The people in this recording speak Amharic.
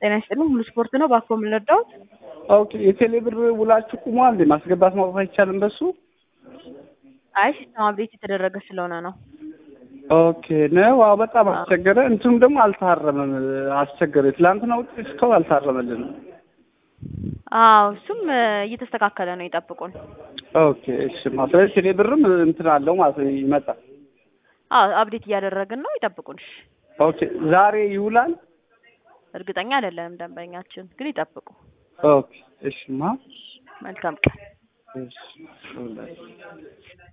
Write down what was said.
ጤና ይስጥልኝ ሙሉ ስፖርት ነው። ባኮ የምንረዳውት ኦኬ የቴሌ ብር ውላችሁ ቁሟል እንዴ? ማስገባት ማውጣት አይቻልም በሱ? አይ ሲስተም አብዴት የተደረገ ስለሆነ ነው። ኦኬ ነው። አዎ በጣም አስቸገረ። እንትኑም ደግሞ አልታረመም፣ አስቸገረ። ትላንትና ውጤት እስካሁን አልታረመልንም። አዎ እሱም እየተስተካከለ ነው፣ ይጠብቁን። ኦኬ እሺ። ስለዚህ ቴሌ ብርም እንትን አለው ማለት ነው፣ ይመጣል። አዎ አብዴት እያደረግን ነው፣ ይጠብቁን። እሺ ኦኬ ዛሬ ይውላል? እርግጠኛ አይደለንም ደንበኛችን፣ ግን ይጠብቁ። ኦኬ እሺ ማ መልካም ቀን። እሺ